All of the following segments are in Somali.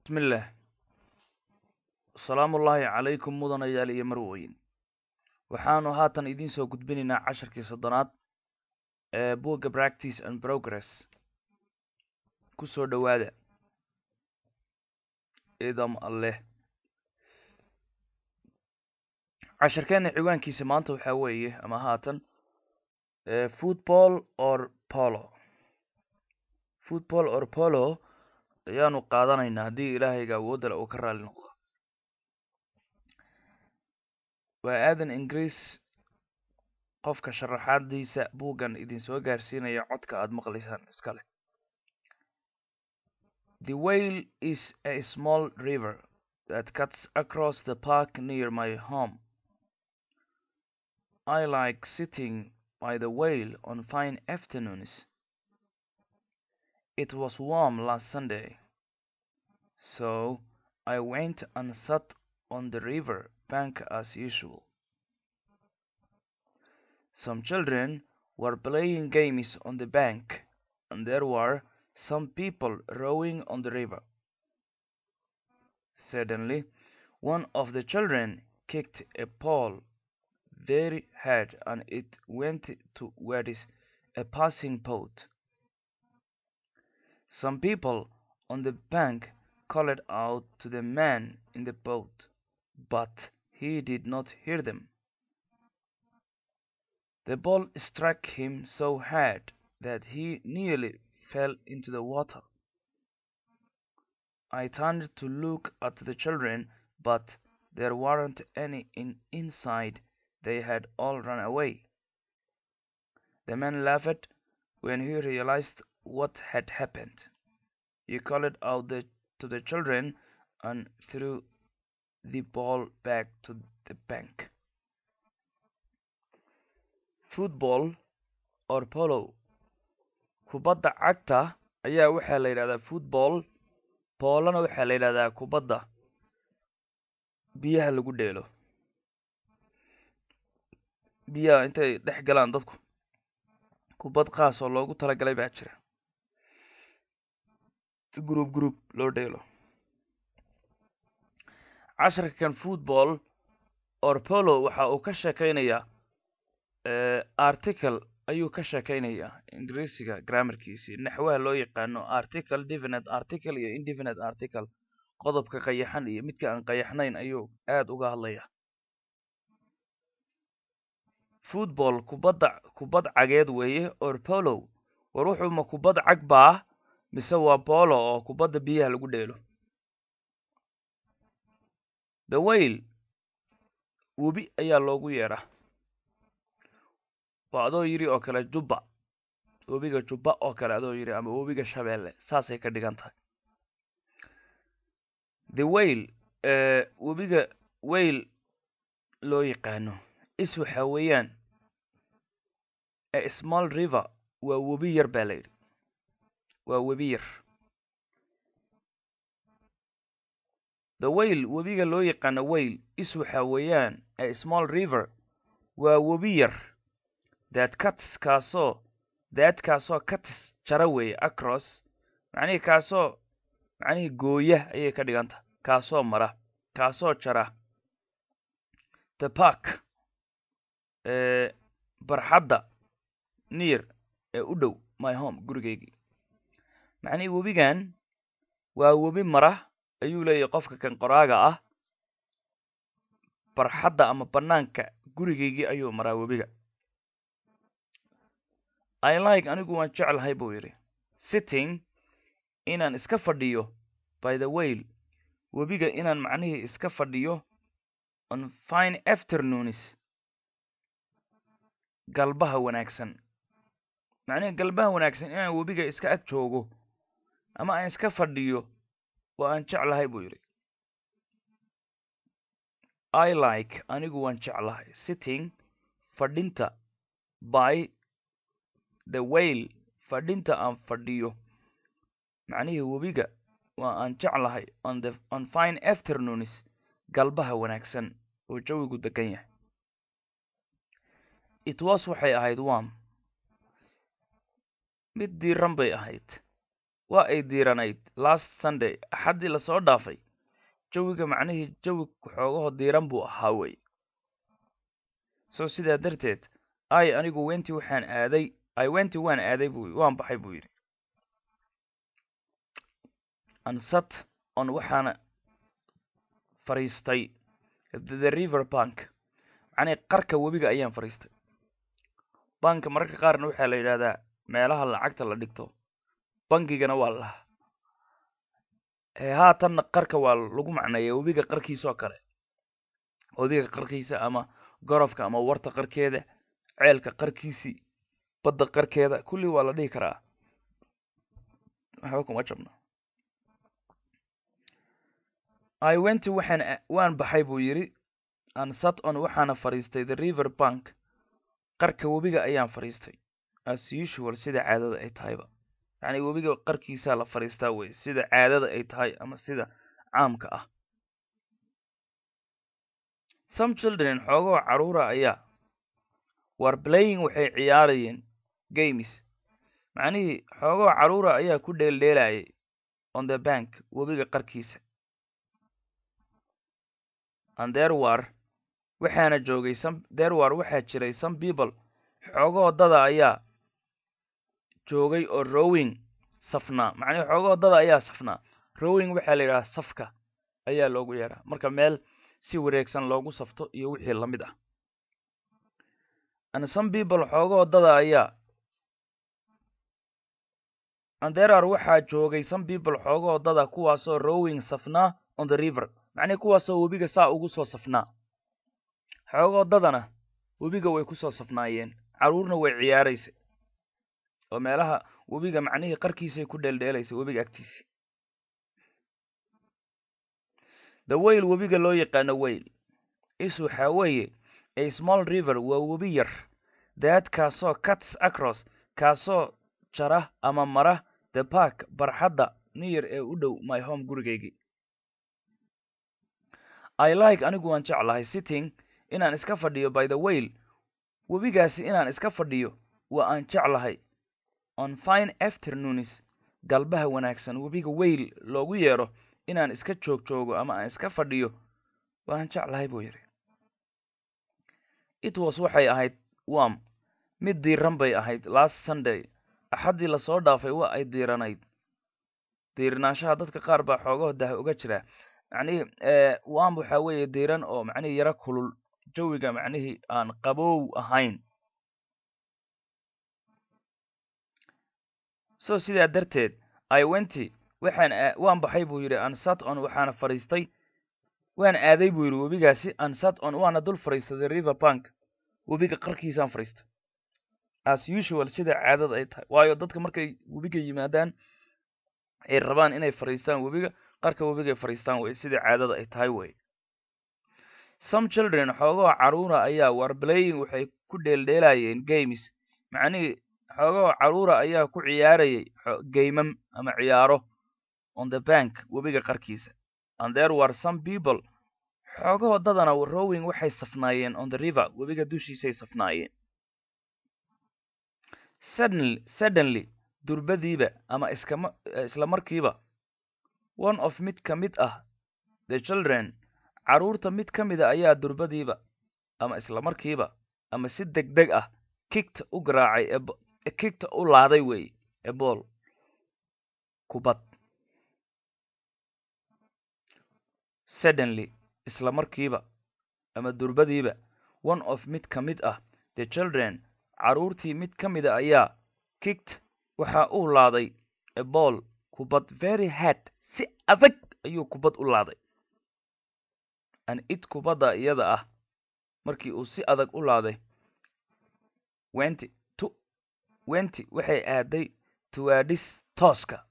bismillaah asalaamullaahi calaykum mudanayaal iyo marweyn waxaanu haatan idiin soo gudbinaynaa casharkii soddonaad ee buugga practice and progress ku soo dhowaada idam alleh casharkeenna ciwaankiisa maanta waxaa weeye ama haatan football or polo football or polo ayaanu qaadanaynaa haddii ilaahayga awoodale uu ka raali noqdo waa aadan ingiriis qofka sharaxaadiisa buuggan idinsoo gaarsiinaya codka aada maqlaysaan iska leh the whale is a small river that cuts across the park near my home i like sitting by the whale on fine afternoons It was warm last Sunday, so I went and sat on the river bank as usual. Some children were playing games on the bank, and there were some people rowing on the river. Suddenly, one of the children kicked a pole very hard, and it went towards a passing boat. Some people on the bank called out to the man in the boat, but he did not hear them. The ball struck him so hard that he nearly fell into the water. I turned to look at the children, but there weren't any in inside. They had all run away. The man laughed when he realized what had happened. He called out the, to the children and threw the ball back to the bank. Football or polo kubadda cagta ayaa waxaa la yidhahdaa football poolona waxaa la yidhahdaa kubadda biyaha lagu dheelo biyaha intay dhex galaan dadku kubad qaas oo loogu talagalay baa jira group group loo dheelo casharkan football or polo waxa uu ka sheekeynayaa article ayuu ka sheekeynayaa ingiriisiga grammarkiisii naxwaha loo yaqaano article definite article iyo indefinite article qodobka qayaxan iyo midka aan qayaxnayn ayuu aada uga hadlaya football kubadda kubad cageed weeye or polo war wuxuuma kubad cag baa mise waa polo oo kubadda biyaha lagu dheelo the whale webi ayaa loogu yeedhaa waa adoo yidhi oo kale jubba webiga jubba oo kale adoo yidhi ama webiga shabeelle saasay ka dhigan tahay the whale webiga whale loo yaqaano is waxaa weeyaan a small river waa webi yar baa la yidhi waa webi yar the whale webiga loo yaqaano whale is waxaa weeyaan a small river waa webi yar that cuts kaasoo that kaasoo cuts jara weeye across macnihii kaasoo macnihii gooya ayay ka dhigan tahay kaasoo mara kaasoo jara the park barxadda near ee u dhow my home gurigaygii macnihii webigan waa webi mara ayuu leeyahy qofka kan qoraaga ah barxadda ama bannaanka gurigaygii ayuu maraa webiga i like anigu waan jeclahay buu yidhi sitting inaan iska fadhiyo by the whale webiga inaan macnihii iska fadhiyo on fine afternoons galbaha wanaagsan macnihii galbaha wanaagsan inaan webiga iska ag joogo ama aan iska fadhiyo waa aan jeclahay buu yidhi i like anigu waan jeclahay sitting fadhinta by the whale fadhinta aan fadhiyo macnihii webiga waa aan jeclahay on the on fine afternoons galbaha wanaagsan oo jawigu degan yahay it was waxay ahayd warm mid diiran bay ahayd waa ay diiranayd last sunday axaddii lasoo dhaafay jawiga macnihii jawi xoogaho diiran buu ahaa wey so sidaa darteed ay anigu wenti waxaan aaday i wenti waan aaday buu waan baxay buu yidhi ansat on waxaana fadhiistay the river bank macnii qarka webiga ayaan fadhiistay banka mararka qaarna waxaa la yidhahdaa meelaha lacagta la dhigto bangigana waa laha haatanna qarka waa lagu macneeya webiga qarkiisoo kale webiga qarkiisa ama gorofka ama warta qarkeeda ceelka qarkiisii badda qarkeeda kulli waa la dhihi karaa waxba kuma jabna i wenti waxaan waan baxay buu yidhi ansat on waxaana fadhiistay the river bank qarka webiga ayaan fadhiistay as usual sida caadada ay tahayba yacni webiga qarkiisaa la fadhiistaa wey sida caadada ay tahay ama sida caamka ah some children xoogoo carruura ayaa war playing waxay ciyaarayeen games macnihii xoogoo carruura ayaa ku dheeldheelayay on the bank webiga qarkiisa and there war waxaana joogay some there war waxaa jiray some people xoogoo dada ayaa joogay oo rowing safnaa macnihi xoogoo dada ayaa safnaa rowing waxaa la yidhahaa safka ayaa loogu yeedhaa marka meel si wareegsan loogu safto iyo wixii la mid ah and some people xoogoo dada ayaa and there are waxaa joogay some people xoogoo dada kuwaasoo rowing safnaa on the river macnihi kuwaasoo webiga saa ugu soo safnaa xoogoo dadana webiga way ku soo safnaayeen carruurna way ciyaaraysay oo meelaha webiga macnihii qarkiisay ku dheeldheelaysay webiga agtiisii the wayl webiga loo yaqaano wayl is waxaa weeye a small river waa webi yar daad kaasoo cuts across kaasoo jara ama mara the park barxadda niyar ee u dhow my home gurigaygii i like anigu waan jeclahay sitting inaan iska fadhiyo by the wayl webigaasi inaan iska fadhiyo waa aan jeclahay on fine afternoons galbaha wanaagsan webiga wayl loogu yeedho inaan iska joog joogo ama aan iska fadhiyo waan jeclahay buu yidhi it was waxay ahayd wam mid diiran bay ahayd last sunday axaddii lasoo dhaafay waa ay diiranayd diiranaanshaha dadka qaar baa xoogaho dah uga jira macnihii wam waxaa weeye diiran oo macnihii yaro kulul jawiga macnihii aan qabow ahayn so sidaa darteed i wenti waxaan waan baxay buu yidhi ansat on waxaana fadhiistay waan aaday buu yidhi webigaasi ansat on waana dul fadhiistaday river bank webiga qarkiisaan fadhiistay as usual sida caadada ay tahay waayo dadka markay webiga yimaadaan ay rabaan inay fadhiistaan webiga qarka webigay fadhiistaan wey sida caadada ay tahay wey some children xoogoo carruura ayaa war playing waxay ku dheeldheelayeen games macnihii xoogoo carruura ayaa ku ciyaarayay gaymam ama ciyaaro on the bank webiga qarkiisa and there were some people xoogahoo dadana rowing waxay safnaayeen on the river webiga dushiisay safnaayeen suddenly suddenly durbadiiba ama iskama isla markiiba one of mid ka mid ah the children carruurta mid ka mida ayaa durbadiiba ama isla markiiba ama si deg deg ah kigta u garaacay ee kigta u laaday weeye ebool kubad suddenly isla markiiba ama durbadiiba one of mid ka mid ah the children carruurtii mid ka mida ayaa kigt waxa uu laaday ebool kubad very hard si adag ayuu kubad u laaday an it kubadda iyada ah markii uu si adag u laaday wenti tu wenti waxay aaday tuwaadhis tooska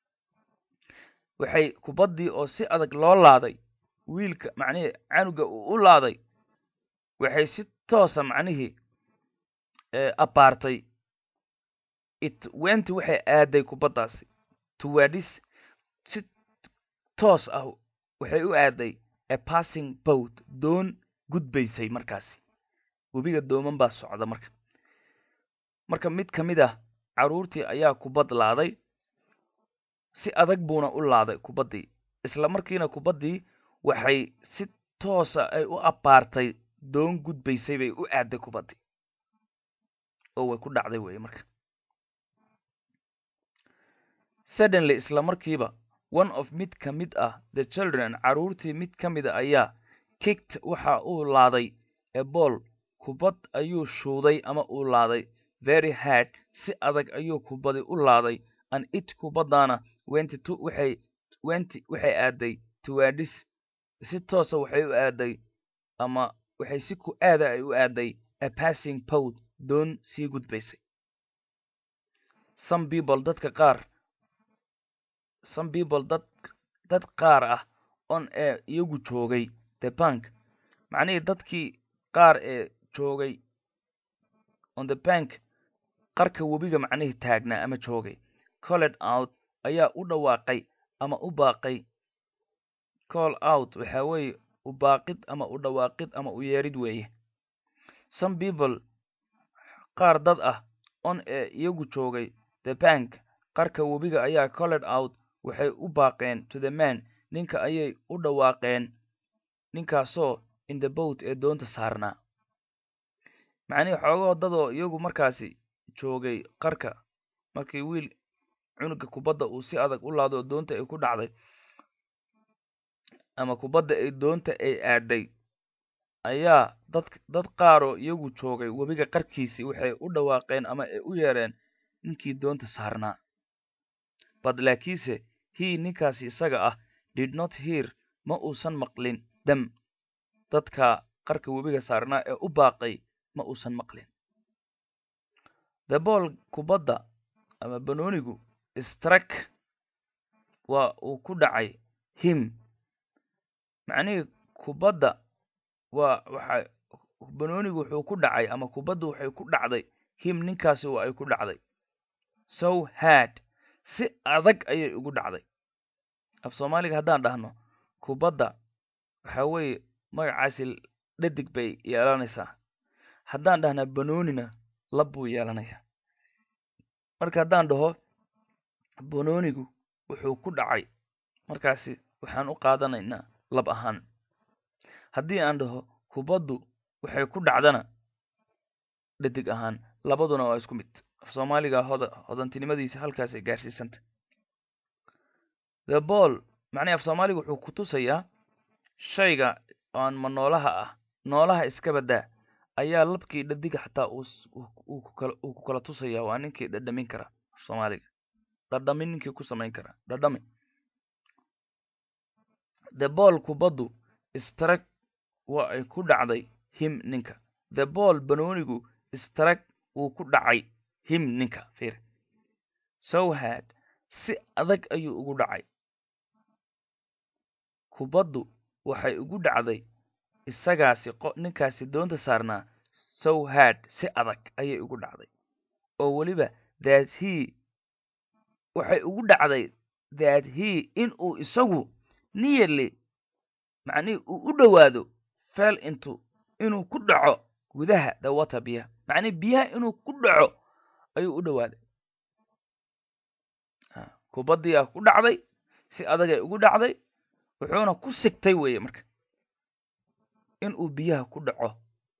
waxay kubaddii oo si adag loo laaday wiilka macnihii canuga uu u laaday waxay si toosa macnihii abaartay it wenti waxay aaday kubaddaasi tuwaadhis si toos ah waxay u aaday a passing boat doon gudbaysay markaasi webiga dooman baa socda marka marka mid ka mid ah carruurtii ayaa kubad laaday si adag buuna u laaday kubaddii isla markiina kubaddii waxay si toosa ay u abbaartay doon gudbaysay bay u aaday kubaddii oo way ku dhacday weeye marka suddenly isla markiiba one of mid ka mid ah the children carruurtii mid ka mida ayaa kicked waxa uu laaday a ball kubad ayuu shuuday ama uu laaday very hard si adag ayuu kubadi u laaday an it kubaddaana wenti to waxay wenti waxay aaday towards si toosa waxay u aaday ama waxay si ku aada ay u aaday a passing pow doon sii gudbaysay some people dadka qaar some people dad dad qaar ah on ee iyagu joogay the bank macnihii dadkii qaar ee joogay on the bank qarka webiga macnihii taagnaa ama joogay colled out ayaa u dhawaaqay ama u baaqay call out waxaa weeye u baaqid ama u dhawaaqid ama u yeerid weeye some people qaar dad ah on ee iyagu joogay the bank qarka webiga ayaa colled out waxay u baaqeen to the man ninka ayay u dhawaaqeen ninkaasoo in the boat ee doonta saarnaa macnihii xoogahoo dadoo iyagu markaasi joogay qarka markii wiil cunuga kubadda uu si adag u laado oo doonta ay ku dhacday ama kubadda ay doonta ay aaday ayaa dad dad qaaroo iyagu joogay webiga qarkiisii waxay u dhawaaqeen ama ay u yeereen ninkii doonta saarnaa bad laakiinse he ninkaasi isaga ah did not hear ma uusan maqlin dam dadka qarka webiga saarnaa ee u baaqay ma uusan maqlin the bool kubadda ama banoonigu strak waa uu ku dhacay him macnihii kubadda waa waxa banoonigu wuxuu ku dhacay ama kubadda waxay ku dhacday him ninkaasi waa ay ku dhacday so hard si adag ayay ugu dhacday af soomaaliga haddaan dhahno kubadda waxa weeye magacaasi dhadig bay yeelanaysaa haddaan dhahnaa banoonina lab buu yeelanayaa marka haddaan dhaho banoonigu wuxuu ku dhacay markaasi waxaan u qaadanaynaa lab ahaan haddii aan dhaho kubaddu waxay ku dhacdana dhadig ahaan labaduna waa isku mid af soomaaliga hoda hodantinimadiisa halkaasay gaarsiisanta the ball macnihi af soomaaliga wuxuu ku tusayaa shayga aan ma noolaha ah noolaha iska baddaa ayaa labkii dhadiga xataa uu ku kala tusayaa waa ninkii dhadhamin kara af soomaaliga dhadhamin ninkii ku samayn kara dhadhami the ball kubaddu strag waa ay ku dhacday him ninka the ball banoonigu strag wuu ku dhacay him ninka fiir so had si adag ayuu ugu dhacay kubaddu waxay ugu dhacday isagaasi ninkaasi doonta saarnaa so had si adag ayay ugu dhacday oo weliba that he waxay ugu dhacday that he inuu isagu nearly macnihii uu u dhowaado fell into inuu ku dhaco gudaha the water biyaha macnihi biyaha inuu ku dhaco ayuu u dhowaaday kubaddiiaa ku dhacday si adagay ugu dhacday wuxuuna ku sigtay weeye marka inuu biyaha ku dhaco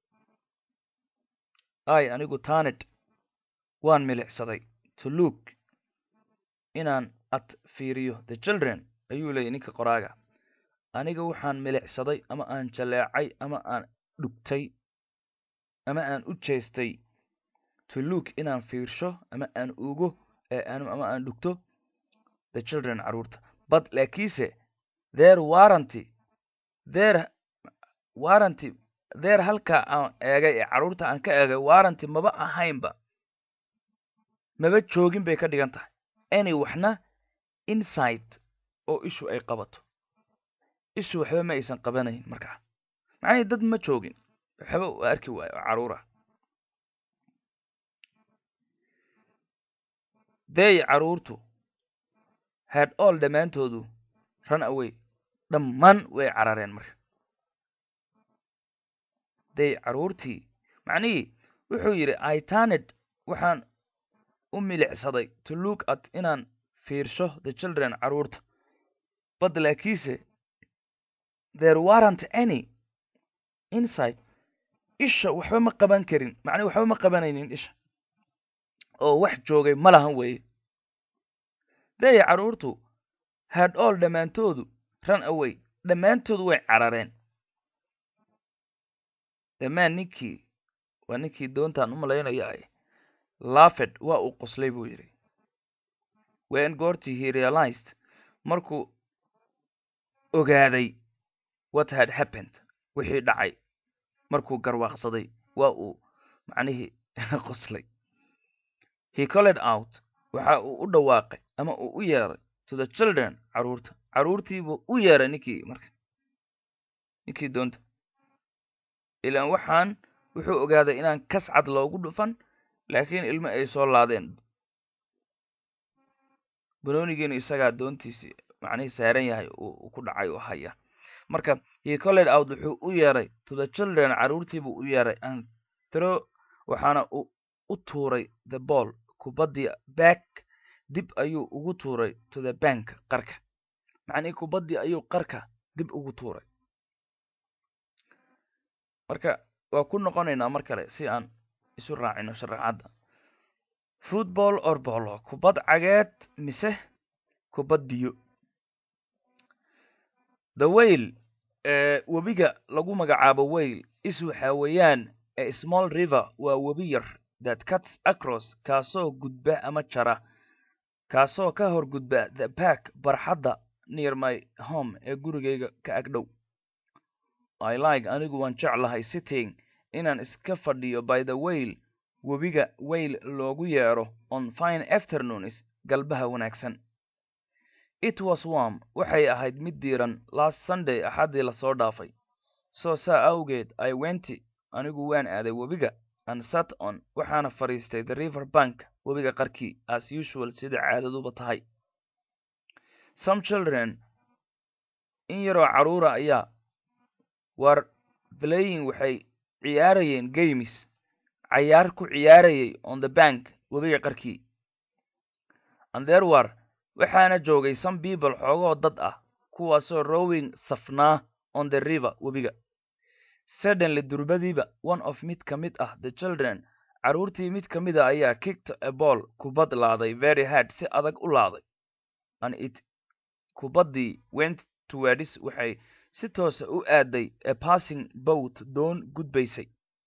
ay anigu tanid waan milicsaday to look inaan ad fiiriyo the children ayuu leeyay ninka qoraaga aniga waxaan milicsaday ama aan jaleecay ama aan dhugtay ama aan u jeestay to look inaan fiirsho ama aan ugo ama aan dhugto the children carruurta but laakiinse their warranty their warranty their halkaa aan eegay ee carruurta aan ka eegay warranty maba ahaynba maba joogin bay ka dhigan tahay any waxna insight oo ishu ay qabato ishu waxba ma aysan qabanayn markaa macnihii dad ma joogin waxba u arki waayo oo carruura dey carruurtu had all dhammaantoodu run away dhammaan way carareen marka dey carruurtii macnihii wuxuu yidhi itaned waxaan u milicsaday to look at inaan fiirsho the children carruurta but laakiinse there warrant any inside isha waxba ma qaban karin macnii waxba ma qabanaynin isha oo wax joogay ma lahan weeye daya carruurtu had all dhammaantoodu run away dhammaantoodu way carareen dhammaan ninkii waa ninkii doontaan u malaynaya ay lafed waa uu qoslay buu yidhi wen goortii he realized markuu ogaaday what had happened wixii dhacay markuu garwaaqsaday waa uu macnihii qoslay he colled out waxa uu u dhawaaqay ama uu u yeeray to the children carruurta carruurtiibuu u yeeray ninkii marka ninkii doonta ilaan waxaan wuxuu ogaaday inaan kas cad loogu dhufan laakiin ilmo ay soo laadeen banoonigiinu isagaa doontiisi macnihii saaran yahay uu ku dhacay oo haya marka he colled out wuxuu u yeeray to the children carruurtiibuu u yeeray and throw waxaana uu u tuuray the ball kubaddii back dib ayuu ugu tuuray to the bank qarka macnihii kubaddii ayuu qarka dib ugu tuuray marka waa ku noqonaynaa mar kale si aan isu raacino sharaxadda football or bolo kubad cageed mise kubad biyo the wayl ee webiga lagu magacaabo wayl is waxa weeyaan a small river waa webi yar that cuts across kaasoo gudba ama jara kaasoo ka hor gudba the back barxadda near my home ee gurigayga ka agdhow i like anigu waan jeclahay sitting inaan iska fadhiyo by the wayl webiga wayl loogu yeedho on fine afternoons galbaha wanaagsan it was warm waxay ahayd mid diiran last sunday axaddii lasoo dhaafay soo saa awgeed i wenti anigu waan aaday webiga and sat on waxaana fadhiistay the river bank webiga qarkii as usual sida caadaduba tahay some children in yaroo carruura ayaa war playing waxay ciyaarayeen games cayaar ku ciyaarayay on the bank webiga qarkii and there were waxaana joogay some people xoogoo dad ah kuwaasoo rowing safnaa on the river webiga suddenly durbadiiba one of mid ka mid ah the children carruurtii mid ka mid a ayaa kicked a ball kubad laaday very hard si adag u laaday and it kubaddii went towards waxay si toosa u aaday a passing boat doon gudbaysay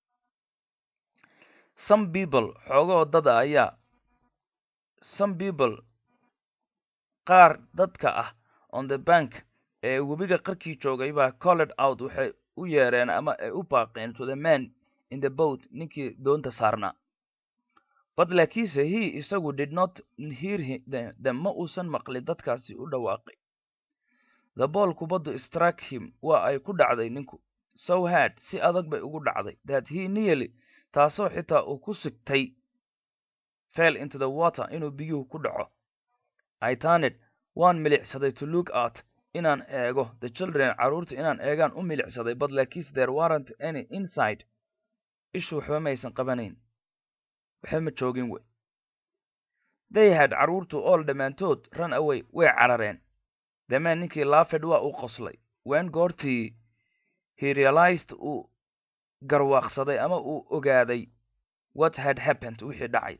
some people xoogoo dada ayaa some people qaar dadka ah on the bank ee webiga qarkii joogay baa colled out waxay u yeereen ama ay u baaqeen to the man in the boat ninkii doonta saarnaa but laakiinse he isagu did not hear them ma uusan maqli dadkaasi u dhawaaqay the ball kubaddu struck him waa ay ku dhacday ninku so hard si adag bay ugu dhacday that he nearly taasoo xitaa uu ku sigtay fell into the water inuu biyuhu ku dhaco i turned waan milicsaday to look at inaan eego the children carruurta inaan eegaan u milicsaday but laakiinse there warrant any inside ishu waxba maysan qabanayn waxba ma joogin wey they had carruurtu all dhammaantood run away way carareen damaan ninkii lafed waa uu qoslay wen goortii he realized uu garwaaqsaday ama uu ogaaday what had happened wixii dhacay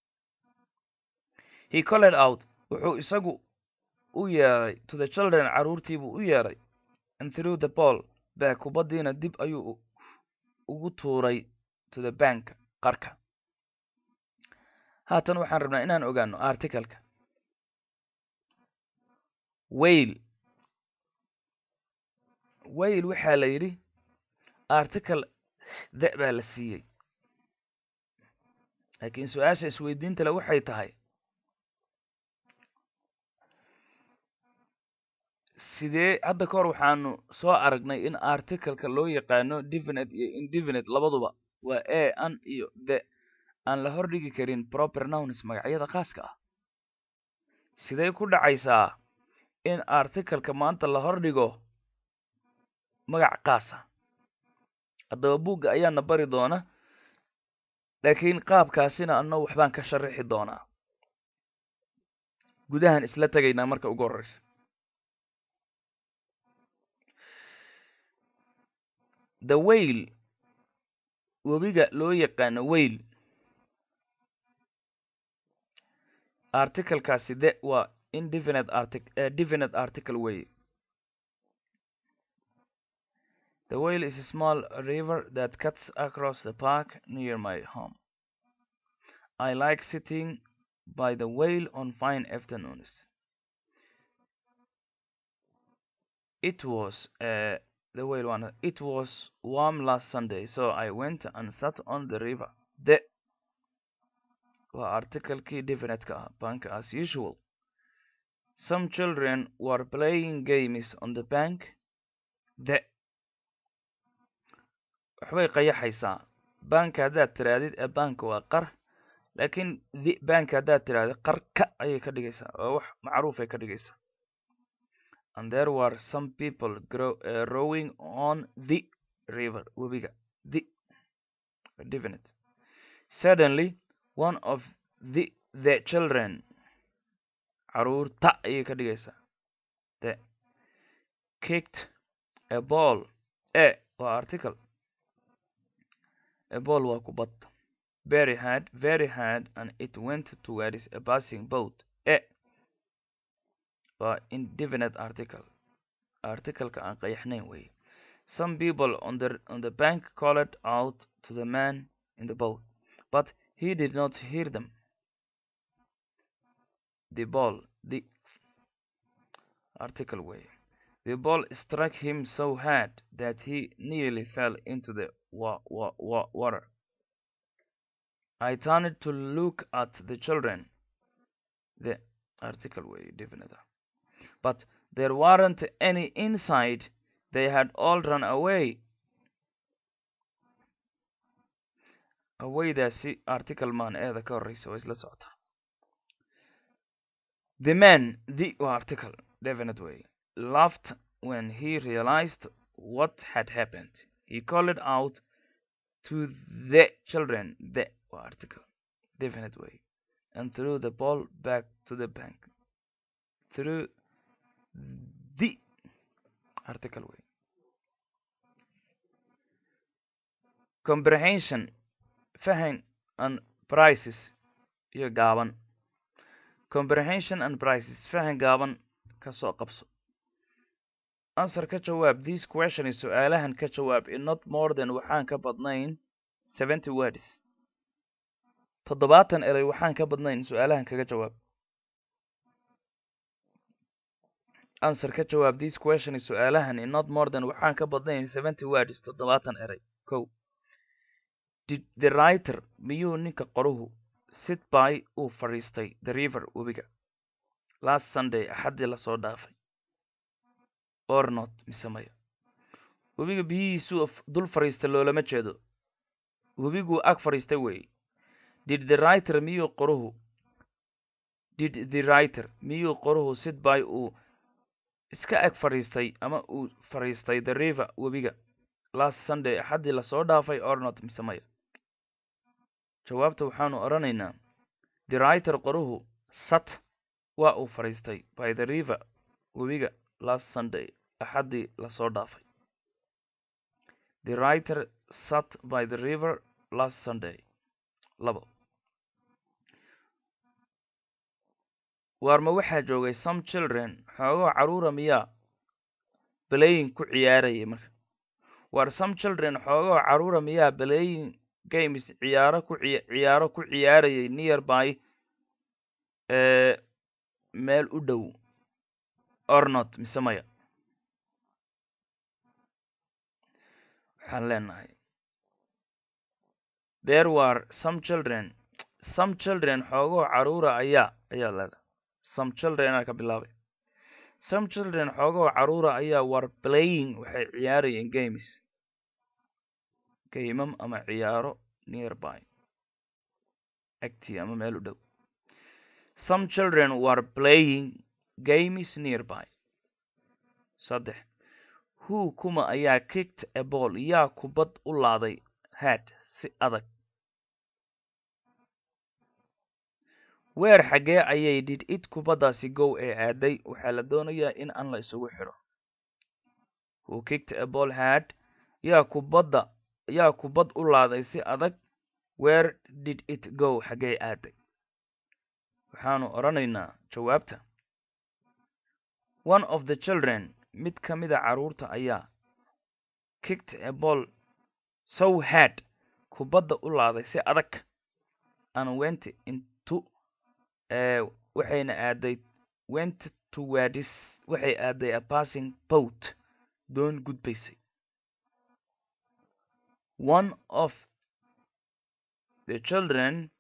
he colled out wuxuu isagu u yeeray to the children carruurtiibuu u yeeray and through the ball baa kubaddiina dib ayuu ugu tuuray to the bank qarka haatan waxaan rabnaa inaan ogaano articaleka wayl wayl waxaa la yidhi article de baa la siiyey laakiin su-aasha isweydiinta le waxay tahay sidee hadda ka hor waxaanu soo aragnay in articleka loo yaqaano definite iyo indefinite labaduba waa a an iyo the aan la hordhigi karin proper nouns magacyada khaaska ah sidee ku dhacaysaa in articleka maanta la hordhigo magac kaasa haddaba buugga ayaana bari doona laakiin qaabkaasina anna waxbaan ka sharaxi doonaa gudahan isla tegaynaa marka ugu horreysa the wayl webiga loo yaqaano wayl articlekaasi de waa indefinite artic uh, definite article way the wayl is a small river that cuts across the park near my home i like sitting by the whale on fine afternoons. It was uh, the whale one. It was warm last Sunday, so I went and sat on the river. The waa articlekii definite-ka ah bank as usual. Some children were playing games on the bank. The waxbay qayaxaysaa banka haddaad tiraadid ee banka waa qar laakiin the bank haddaad tiraahdo qarka ayay ka dhigaysaa oo wax macruufay ka dhigaysaa and there were some people grow, uh, rowing on the river webiga the definite suddenly one of the the children caruurta ayay ka dhigaysaa the kicked a ball e waa article a ball waa kubad very hard, very hard, and it went towards a passing boat. E waa indefinite article. Article-ka aan qayaxnayn wey. Some people on the on the bank called out to the man in the boat, but he did not hear them. The ball, the article way. The ball struck him so hard that he nearly fell into the wa wa wa water. I turned to look at the children. The article way definite. But there weren't any inside. They had all run away. awaydaasi article maan eeda ka horreysa waa isla socotaa the man the waa article definite way laughed when he realized what had happened he called out to the children the article definite way and threw the ball back to the bank through the article way comprehension fahan and prices iyo gaaban comprehension and prices fahan gaaban ka soo qabso answer ka jawaab this question is su-aalahan ka jawaab in not more than waxaan ka badnayn seventy words toddobaatan erey waxaan ka badnayn su-aalahan kaga jawaab answer ka jawaab this question is su-aalahan in not more than waxaan ka badnayn seventy words toddobaatan erey kow did the writer miyuu ninka qoruhu sit by uu fadhiistay the river webiga last sunday axaddii lasoo dhaafay or not mise maya webiga biyihiisuu dul fadhiista loolama jeedo webiguu ag fadhiistay weeye did the writer miyuu qoruhu did the writer miyuu qoruhu sit by uu iska ag fadhiistay ama uu fadhiistay the river webiga last sunday axaddii lasoo dhaafay or not mise maya jawaabta waxaanu odhanaynaa the writer qoruhu sat waa uu fadhiistay by the river webiga last sunday axaddii lasoo dhaafay the writer sat by the river last sunday labo waarma waxaa joogay some children xoogoo carruura miyaa balayin ku ciyaarayay marka waar some children xoogoo carruura miyaa balayin games ciyaaro ku ciyaaro ku ciyaarayay near by meel u dhow ornot mise maya waxaan leenahay there were some children some children xoogoo carruura ayaa ayaa leedahay some children aa ka bilaabay some children xoogoo carruura ayaa were playing waxay ciyaarayeen games gaymam ama ciyaaro nearby agtii ama meel u dhow some children were playing games nearby saddex who kuma ayaa kicked a ball yaa kubad u laaday head si adag weer xaggee ayay did it kubaddaasi gow ee aaday waxaa la doonayaa in aan la isugu xidho who kicked a ball had yaa kubadda yaa kubad u laaday si adag where did it go xaggee aaday waxaanu odhanaynaa jawaabta one of the children mid ka mida carruurta ayaa kicked a ball so had kubadda u laaday si adag and went into waxayna aaday went towards waxay aaday a passing boat doon gudbaysay one of the children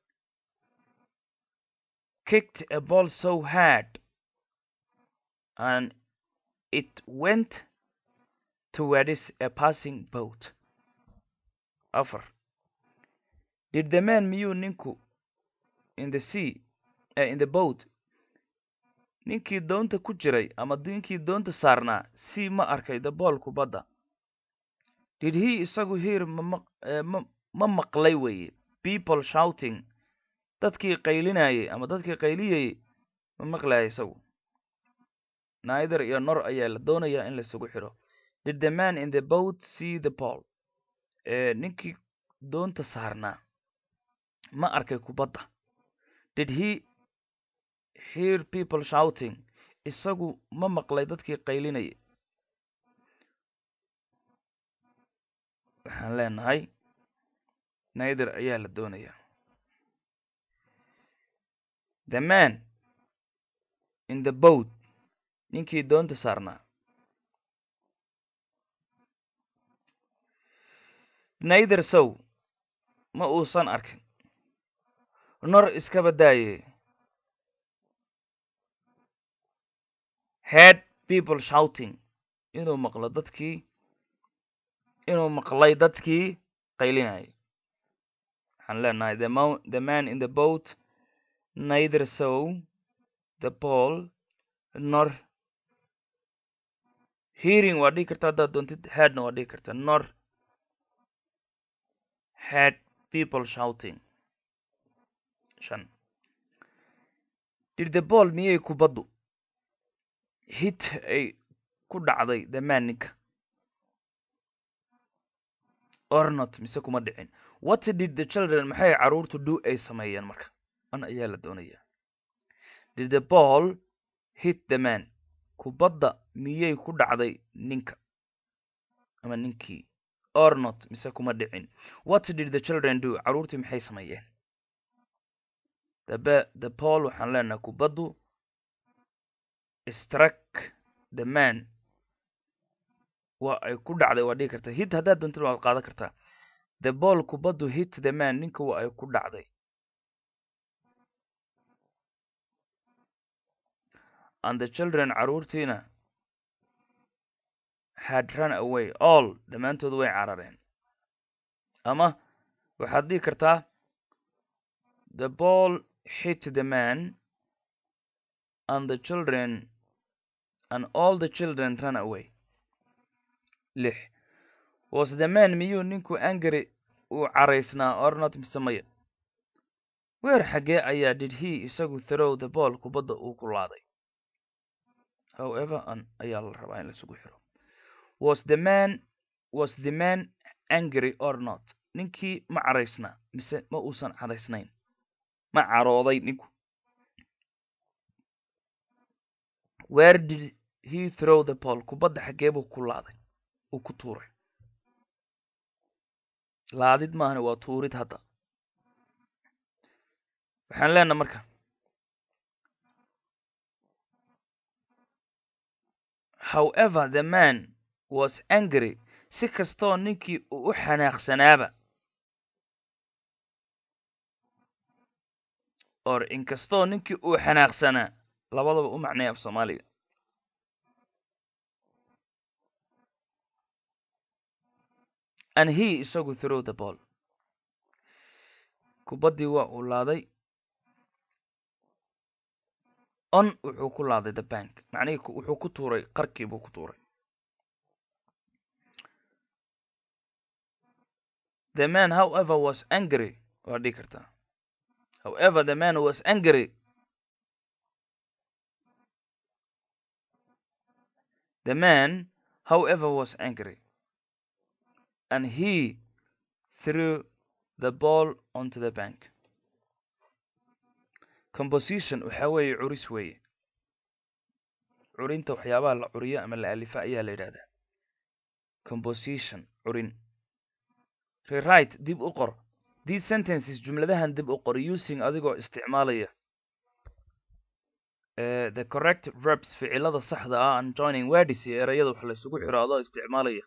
kicked a ball so hard and it went towards a passing boat afar did the man miyuu ninku in the sea uh, in the boat ninkii doonta ku jiray ama ninkii doonta saarnaa sea ma arkay the ball kubadda did he isagu hear ma ma ma maqlay weeye people shouting dadkii qaylinayay ama dadkii qayliyayay ma maqlaya isagu naider iyo nor ayaa la doonayaa in laisugu xidho did the man in the boat see the ball ninkii doonta saarnaa ma arkay kubadda did he hear people shouting isagu ma maqlay dadkii qaylinayay waxaan leenahay naider ayaa la doonayaa the man in the boat ninkii doonta saarnaa naider sow ma uusan arkin nor iskaba daaye head people shouting inuu maqlo dadkii inuu maqlay dadkii qaylinayay waxaan leenahay the mo the man in the boat neither saw the ball nor hearing waa dhihi karta haddaad doontid headna waa dhihi karta nor head people shouting shan did the ball miyay kubaddu hit ay ku dhacday the man ninka or not mise kuma dhicin what did the children maxay carruurtu do ay sameeyeen marka an ayaa la doonayaa did the ball hit the man kubadda miyay ku dhacday ninka ama ninkii or not mise kuma dhicin what did the children do carruurtii maxay sameeyeen the the ball waxaan leenahay kubaddu struck the man waa ay ku dhacday waa dhigi kartaa hit haddaad doontid waad qaadan kartaa the ball kubaddu hit the man ninka waa ay ku dhacday and the children carruurtiina had run away all dhammaantood way carareen ama waxaad dhigi kartaa the ball hit the man and the children and all the children run away lix was the man miyuu ninku angry uu caraysnaa or not mise maya weer xaggee ayaa did he isagu throw the ball kubadda uu ku laaday however an ayaa la rabaa in laisugu xiro was the man was the man angry or not ninkii ma caraysnaa mise ma uusan caraysnayn ma carooday ninku where did he throw the ball kubadda xaggee buu ku laaday uu ku tuuray laadid maahane waa tuurid hadda waxaan leenaha marka however the man was angry si kastoo ninkii uu u xanaaqsanaaba or inkastoo ninkii uu xanaaqsanaa labadaba u macnaya af soomaaliga and he isagu throw the ball kubaddii waa uu laaday on wuxuu ku laaday the bank macnihii wuxuu ku tuuray qarkii buu ku tuuray the man however was angry waa dhigi kartaa however the man was angry the man however was angry and he threw the ball onto the bank composition waxa weeye curis weeye curinta waxyaabaha la curiyo ama la alifa ayaa la yidhahdaa composition curin rewrite dib u qor these sentences jumladahan dib u qor using adigoo isticmaalaya the correct verbs ficilada saxda ah and joining words iyo erayada wax la isugu xiro adoo isticmaalaya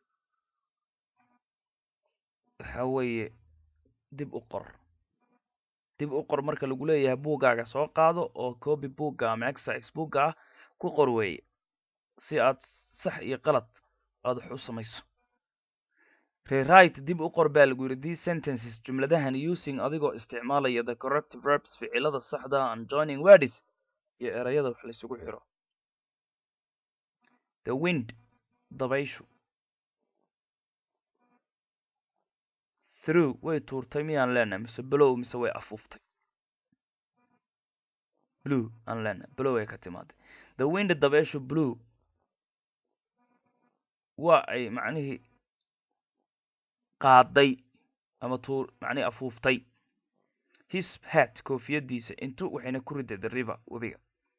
waxa weeye dib u qor dib u qor marka lagu leeyahay buuggaaga soo qaado oo copy buugga ama exercise buugga ah ku qor weeye si aad sax iyo qalad aad wax u samayso rewrite dib u qor baa lagu yidhi these sentences jumladahan using adigoo isticmaalaya the correct verbs ficilada saxda and joining words iyo erayada wax la isugu xiro the wind dabayshu through way tuurtay miyaan leenahay mise blow mise way afuuftay blue aan leenahay blow ay ka timaaday the wind dabayshu blue waa ay macnihii qaaday ama tuur macnihii afuuftay his hat koofiyadiisa intu waxayna ku riday the river webiga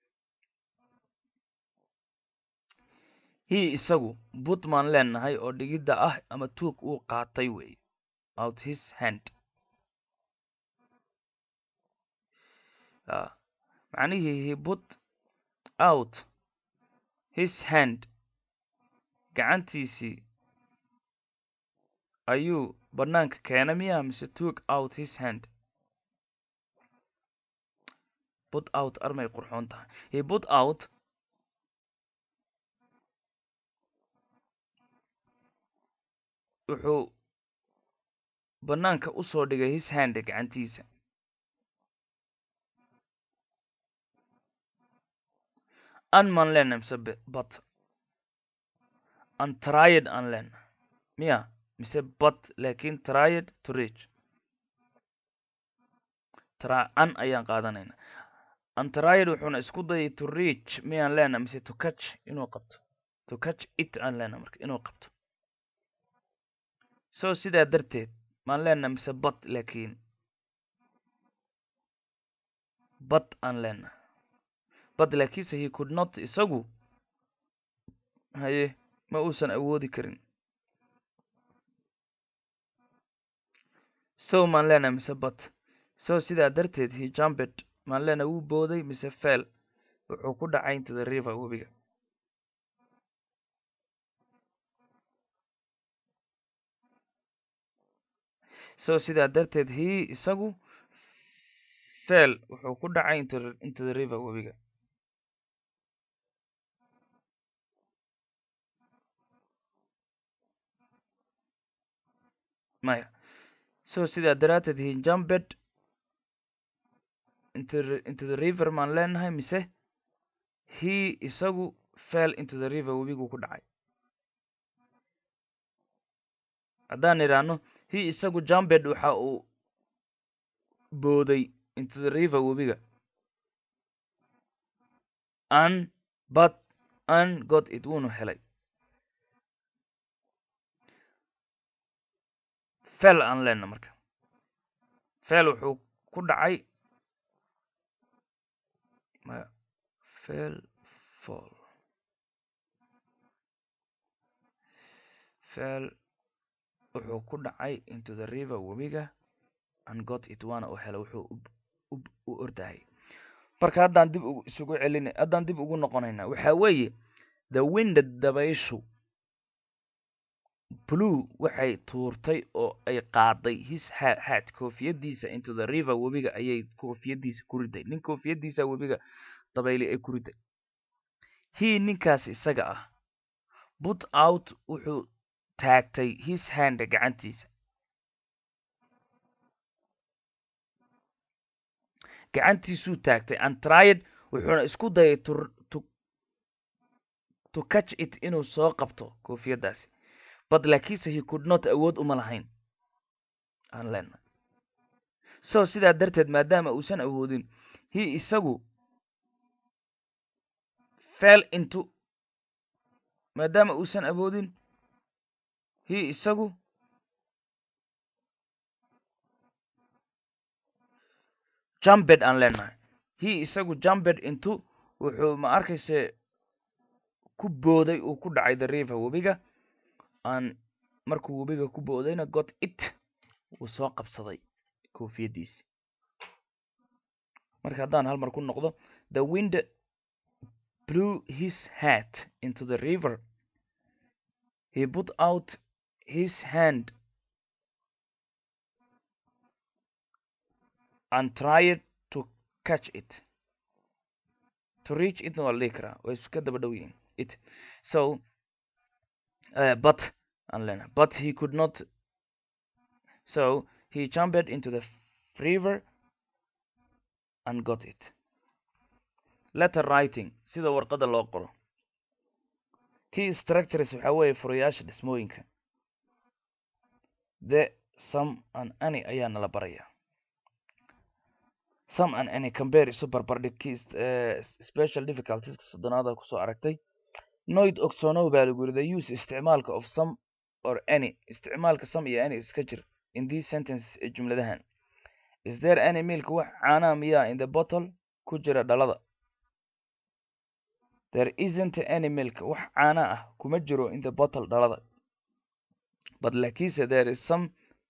hi isagu butman leenahay oo dhigidda ah ama tuug uu qaatay weeye out his hand macnihii he put out his hand gacantiisii ayuu banaanka keena miya mise took out his hand put out armay qurxoon tahay he put out wuxuu banaanka usoo dhigay his hand gacantiisa an maan leenahay mise but an tried aan leenahay miya mise but lakin tried to reach tra an ayaan qaadanayna an tried wuxuuna isku dayay to reach miyaan leenahay mise to catch inuu qabto to catch it aan leenahay marka inuu qabto so sidaa darteed maan leenahay mise but lakin but aan leenahay but lakiinse he could not isagu haye ma uusan awoodi karin so maan leenahay mise but so sidaa darteed he jumped maan leenahay wuu booday mise fell wuxuu ku dhacay into the river webiga so sidaa darteed he isagu fell wuxuu ku dhacay into into the river webiga maya so sidaa daraateed he jumped into into the river maan leenahay mise he isagu fell into the river webiguu ku dhacay haddaan idhaahno he isagu jumped waxa uu booday into the river webiga an but an got it wuunu helay fel aan leenna marka fel wuxuu ku dhacay maya fel fall fel wuxuu ku dhacay into the river webiga and got it waana uu helay wuxuu u ordahay marka haddaan dib isugu celina haddaan dib ugu noqonayna waxa weeye the winded dabayshu blue waxay tuurtay oo ay qaaday his hat koofiyadiisa into the river webiga ayay koofiyadiisa ku riday nin koofiyadiisa webiga dabayli ay ku riday he ninkaas isaga ah put out wuxuu taagtay his hand gacantiisa gacantiisuu taagtay and tried wuxuuna isku dayay to to to catch it inuu soo qabto koofiyadaasi but lakiinse he could not awood uma lahayn aan leenahay so sidaa darteed maadaama uusan awoodin he isagu fell into maadaama uusan awoodin he isagu jumped aan leenahay he isagu jumped intu wuxuu ma arkayse ku booday uu ku dhacay the river webiga aan markuu webiga ku boodayna got it wuu soo qabsaday koofiyaddiisi marka haddaan hal mar ku noqdo the wind blew his hat into the river he put out his hand and tried to catch it to reach it waa la dhihi karaa way iska daba dhow yihiin it so uh, but aan leenahay but he could not so he jumped into the river and got it letter writing sida warqadda loo qoro key structures waxaa weeye furayaasha dhismooyinka the some and any ayaa nala barayaa some and any compare isu barbardhig key uh, special difficulties soddonaada kusoo aragtay noid ogsonow baa lagu yiri the use isticmaalka of some or any isticmaalka some iyo any iska jir in these sentences ee jumladahan is there any milk wax caanaa miyaa in the bottle ku jira dhalada there isn't any milk wax caana ah kuma jiro in the bottle dhalada but lakiinse there is some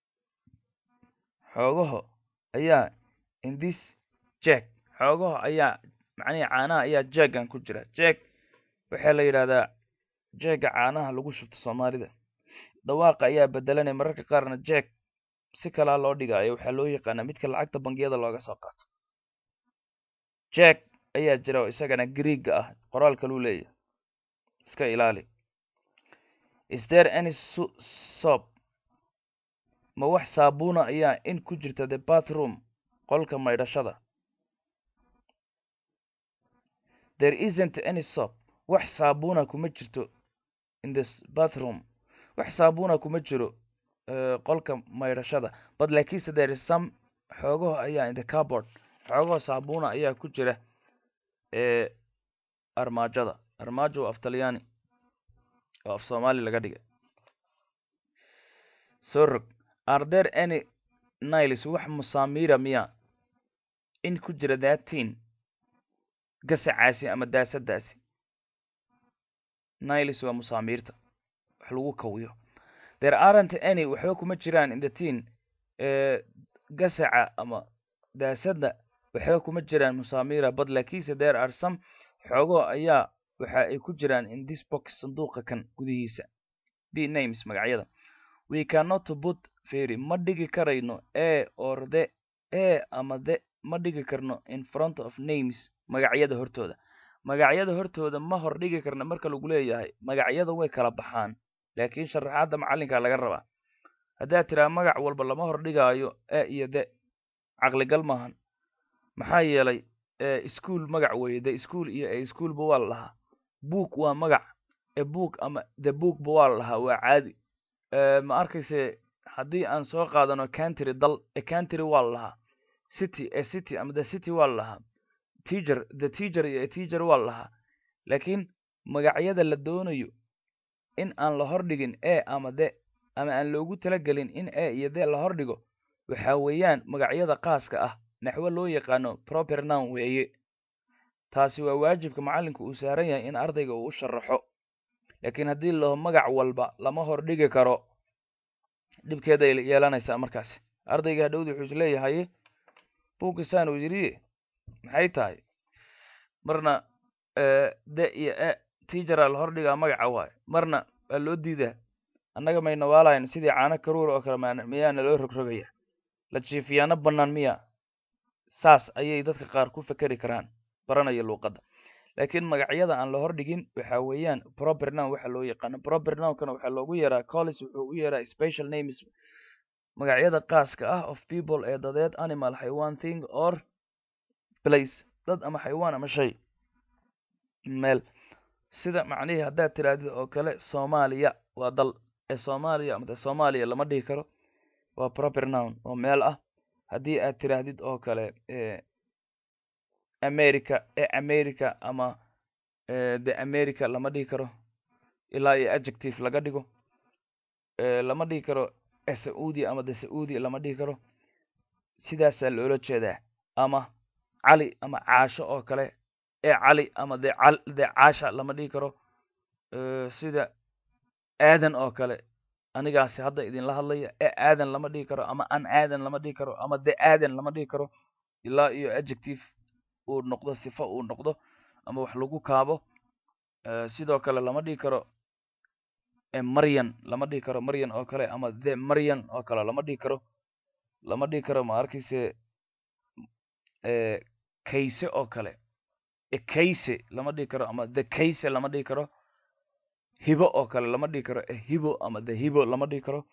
xoogaho ayaa in this jag xoogaho ayaa macnihi caanaha ayaa jaggan ku jira jag waxaa la yidhahdaa jagga caanaha lagu shubto soomaalida dhawaaqa ayaa bedelanaya mararka qaarna jag si kalaa loo dhigaayo waxaa loo yaqaanaa midka lacagta bangiyada looga soo qaato jag ayaa jira oo isagana greega ah qoraal kaluu leeyahay iska ilaali is there any soap ma wax saabuuna ayaa in ku jirta the bathroom qolka maydhashada there isn't any soap wax saabuuna kuma jirto in the bathroom wax saabuuna kuma jiro qolka maydhashada but lakiinse there is some xoogaho ayaa in the cardboard xoogaho saabuuna ayaa ku jira ee armaajada armaajo af talyaani oo af soomaali laga dhigay soo rog are there any niles wax musaamira miya in ku jira thatin gasacaasi ama daasadaasi niles waa musaamiirta wax lagu kawiyo there aren't any waxba kuma jiraan in the tin gasaca ama daasada waxba kuma jiraan musaamira but lakiinse there are some xoogo ayaa waxa ay ku jiraan in this box sanduuqa kan gudihiisa b names magacyada we cannot put fairy ma dhigi karayno a or the a ama the ma dhigi karno in front of names magacyada hortooda magacyada hortooda ma hor dhigi karna marka lagu leeyahay magacyada way kala baxaan laakiin sharaxaadda macallinka laga rabaa haddaad tiraa magac walba lama hor dhigaayo a iyo the caqligal maahan maxaa yeelay ischool magac weeye the school iyo a schoolba waa la lahaa book waa magac e book ama the bookba waa la lahaa waa caadi ma arkayse haddii aan soo qaadano country dal e country waa la lahaa city e city ama the city waa la lahaa teacher the teacher iyo e teacher waa la lahaa laakiin magacyada la doonayo in aan la hordhigin a ama the ama aan loogu talagelin in a iyo the la hordhigo waxa weeyaan magacyada qaaska ah naxwo loo yaqaano proper noun weeye taasi waa waajibka macallinka uu saaran yahay in ardayga uu u sharaxo laakiin haddii laho magac walba lama hordhigi karo dhibkeeday yeelanaysaa markaasi ardayga hadhowdi wuxuu is leeyahay buukisaan uu yidhi maxay tahay marna de iyo e tiijara la hordhigaa magaca waayo marna waa loo diidaa annaga mayna waalahayn sidii caano karuur oo kale maan miyaana loo rogrogaya la jiifiyaano bannaan miya saas ayay dadka qaar ku fekeri karaan baranaya luuqadda laakiin magacyada aan la hordhigin waxa weeyaan proper noun waxa loo yaqaano proper nounkana waxaa loogu yeeraa collis wuxuu u yeeraa special names magacyada qaaska ah of people ee dadeed animal xaywan thing or place dad ama xaywaan ama shay meel sida macnihii haddaad tirahdid oo kale soomaaliya waa dal ee soomaaliya ama de soomaaliya lama dhihi karo waa proper noun oo meel ah haddii aad tiraahdid oo kale america ee america ama the america lama dhihi karo ilaa iyo adjective laga dhigo lama dhihi karo saudi ama the saudi lama dhihi karo sidaasaa loola jeedaa ama cali ama caasho oo kale ee cali ama de de caasha lama dhihi karo sida aadan oo kale anigaasi hadda idinla hadlaya ee aadan lama dhihi karo ama an aadan lama dhihi karo ama de aadan lama dhihi karo ilaa iyo adjective uu noqdo sifo uu noqdo ama wax lagu kaabo sidoo kale lama dhihi karo maryan lama dhihi karo maryan oo kale ama the maryan oo kale lama dhihi karo lama dhihi karo ma arkayse kayse oo kale ekayse lama dhihi karo ama the kayse lama dhihi karo hibo oo kale lama dhihi karo hibo ama the hibo lama dhihi karo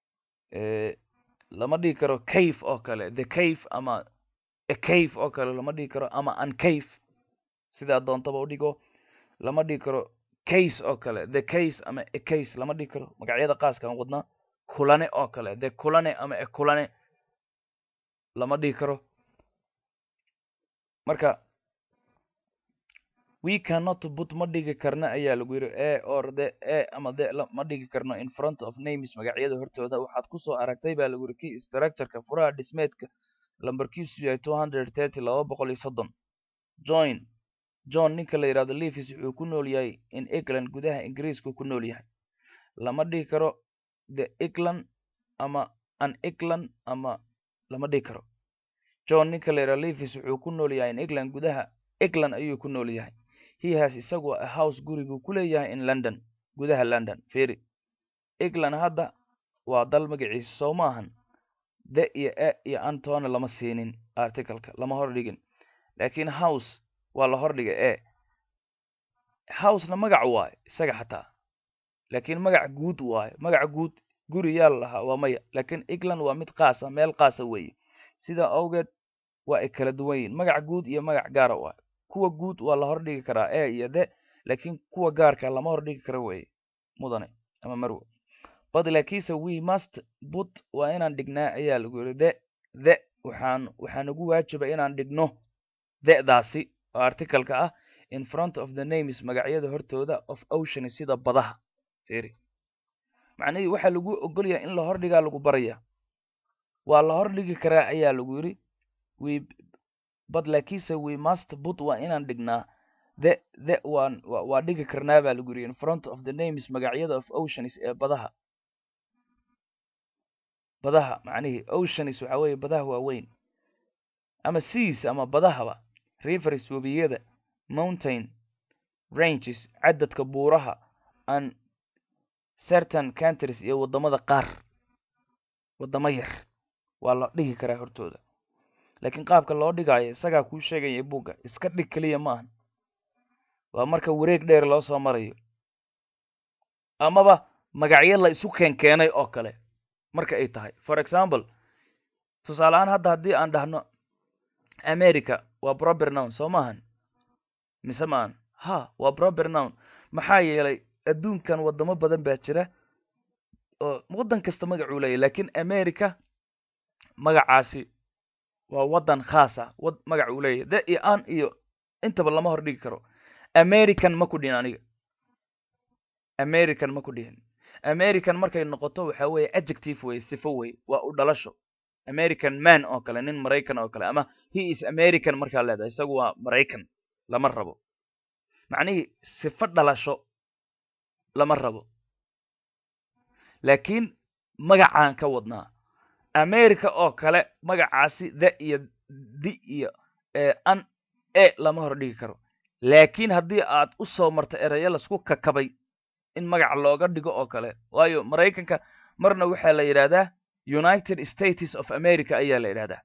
lama dhihi karo cave oo kale the cave ama ecave oo kale lama dhihi karo ama uncave sidaa doontaba u dhigo lama dhihi karo case oo kale the case ama ecase lama dhihi karo magacyada qaaskaan wadnaa kulane oo kale the kulane ama ekulane lama dhihi karo marka we cannot put ma dhigi karna ayaa lagu yidhi e or the e ama the ma dhigi karno in front of names magacyada hortooda waxaad kusoo aragtay baa lagu yidhi key structureka furaha dhismeedka lambarkiisu yahay two hundred thirty laba boqol iyo soddon join john ninka la yidhahdo levis wuxuu ku nool yahay in england gudaha ingiriisku ku nool yahay lama dhihi karo the england ama an england ama lama dhihi karo john ninka la yidhahdo levis wuxuu ku nool yahay in england gudaha england ayuu ku nool yahay he has isagu a house guri buu ku leeyahay in london gudaha london feri england hadda waa dal magaciisa soo ma ahan the iyo e iyo antona lama siinin articleka lama hordhigin laakiin house waa la hordhigay e housena magac waayo isaga xataa laakiin magac guud waayo magac guud guri yaa la lahaa waa maya laakiin england waa mid qaasa meel qaasa weeye sidaa awgeed waa ay kala duwan yihin magac guud iyo magac gaara waayo kuwa guud waa la hordhigi karaa e iyo the laakiin kuwa gaarka lama hordhigi karo weeye mudane ama marwe but laakiinse we must put waa inaan dhignaa ayaa lagu yidhi the the waxaan waxaa nagu waajiba inaan dhigno the-daasi oo articaleka ah in front of the names magacyada hortooda of ocean sida badaha feri macnihii waxaa lagu ogolyahay in la hordhigaa lagu baraya waa la hordhigi karaa ayaa lagu yidhi we but laakiinse we must put waa inaan dhignaa the the waan waa dhigi karnaa baa lagu yidhi in front of the names magacyada of oceans ee badaha badaha macnihii oceans waxaa weeye badaha waaweyn ama seas ama badahaba rivers webiyada mountain ranges cadadka buuraha and certain countries iyo waddamada qaar waddamo yar waa la dhigi karaa hortooda laakiin qaabka loo dhigaayo isagaa kuu sheegaya buugga iska dhig keliya ma ahan waa marka wareeg dheer loo soo marayo amaba magacyo la isu keenkeenay oo kale marka ay tahay for example tusaale ahaan hadda haddii aan dhahno america waa proper noun soo maahan mise maahan ha waa proper noun maxaa yeelay adduunkan waddamo badan baa jira oo waddan kasta magacuu leeyahy lakiin america magacaasi waa waddan khaasa wad magac uu leeyahy de iyo an iyo intaba lama hor dhigi karo american ma ku dhihin aniga american ma ku dhihin american markay noqoto waxa weeye adjective weye sifo weye waa u dhalasho american man oo kale nin maraykan oo kale ama he is american markaa leedahay isagu waa maraykan lama rabo macnihii sifo dhalasho lama rabo laakiin magacaan ka wadnaa america oo kale magacaasi the iyo di iyo an e lama hor dhigi karo laakiin haddii aad u soo marto erayo lasku kakabay in magac looga dhigo oo kale waayo maraykanka marna waxaa la yidhahdaa united states of america ayaa la yidhahdaa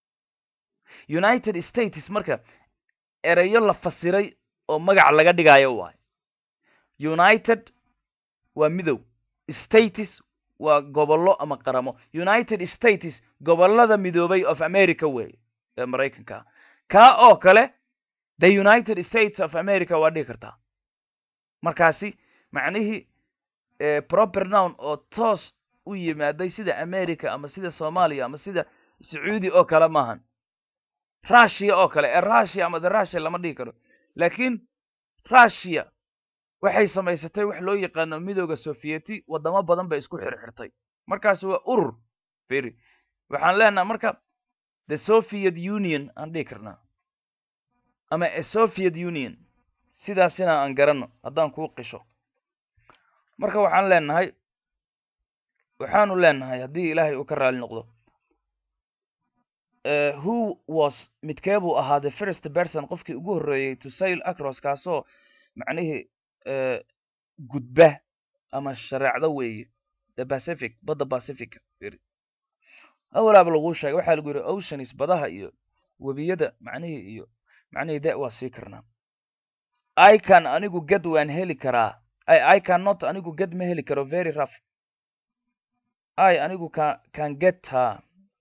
united states marka erayo la fasiray oo magac laga dhigaayo waayo united waa midow states waa gobollo ama qaramo united states gobollada midoobay of america weeye ee maraykanka kaa oo kale the united states of america waa dhigi kartaa markaasi macnihii proper noun oo toos u yimaaday sida america ama sida soomaaliya ama sida sacuudi oo kale maahan russia oo kale ee russia ama the russia lama dhigi karo laakiin russia waxay samaysatay wax loo yaqaano midooda sovieti waddamo badan bay isku xirxirtay markaas waa urur feri waxaan leenaha marka the soviet union aan dhihi karnaa ama a soviet union sidaasina aan garanno haddaan kuu qisho marka waxaan leenahay waxaanu leenahay haddii ilaahay uu ka raali noqdo who was midkee buu ahaa the first person qofkii ugu horreeyey to sail across kaasoo macnihii gudba ama shareecdo weeye the pacific badda pacifica awalaaba laguu sheegay waxaa lagu yidhi oceans badaha iyo webiyada macnihii iyo macnihii de waa sii karnaa i can anigu ged waan heli karaa i can not anigu ged ma heli karo very rough i anigu can can get ha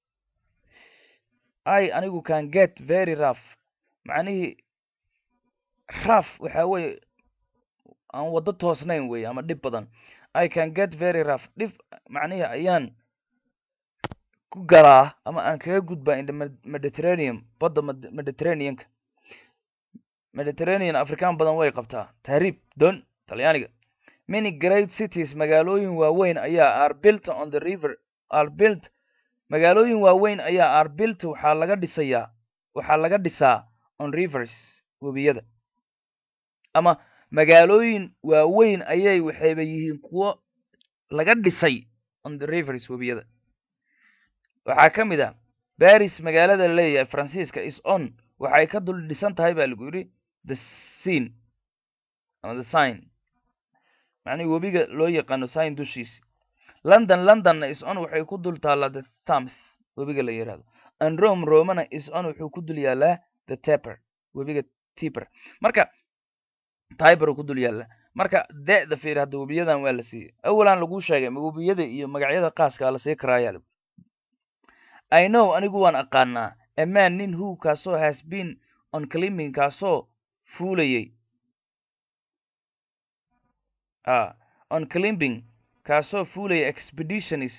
i anigu can get very rough macnihii rough waxaa weeye aan waddo toosnayn weeye ama dhib badan i can get very rough dhib macnihii ayaan ku galaa ama aan kaga gudbaa in the mediterranean badda mediterraneanka mediterranean african badan way qabtaa tahriib don talyaaniga many great cities magaalooyin waaweyn ayaa are built on the river are built magaalooyin waaweyn ayaa are built waxaa laga dhisayaa waxaa laga dhisaa on rivers webiyada ama magaalooyin waaweyn ayay waxayba yihiin kuwo laga dhisay on the rivers webiyada waxaa ka mid ah baris magaalada la leeyahay faransiiska is on waxay ka dul dhisan tahay baa lagu yidhi the sin ama the sign macnihi webiga loo yaqaano sign dushiis london londonna is on waxay ku dul taallaa the thams webiga la yidhahdo and rome romana is on wuxuu ku dul yaalaa the taper webiga tiper marka tiber ku dul yaallaa marka de-da fiir hadda webiyadan waa la siiyey awalan laguu sheegay webiyada iyo magacyada qaaskaa la sii karaayaa i know anigu waan aqaanaa a man nin who kaasoo has been on climbing kaasoo fuulayey a on climbing kaasoo fuulaya expeditionis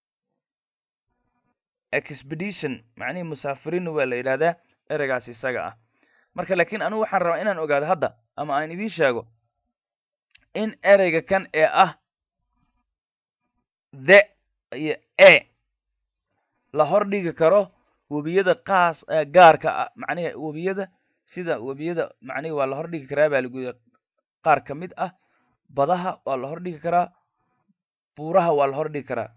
expedition macnihii musaafiriinna waa la yidhahdaa ereygaas isaga ah marka laakiin anigu waxaan rabaa inaan ogaado hadda ama aan idiin sheego in ereyga kan ee ah the iyo e la hor dhigi karo webiyada qaas gaarka ah macnihi webiyada sida webiyada macnihi waa la hor dhigi karaa baa lagu yidhi qaar ka mid ah badaha waa la hor dhigi karaa buuraha waa la hor dhigi karaa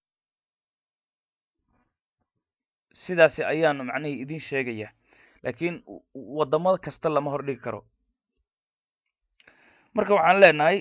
sidaasi ayaanu macnihii idin sheegaya laakiin waddamo kasta lama hor dhigi karo marka waxaan leenahay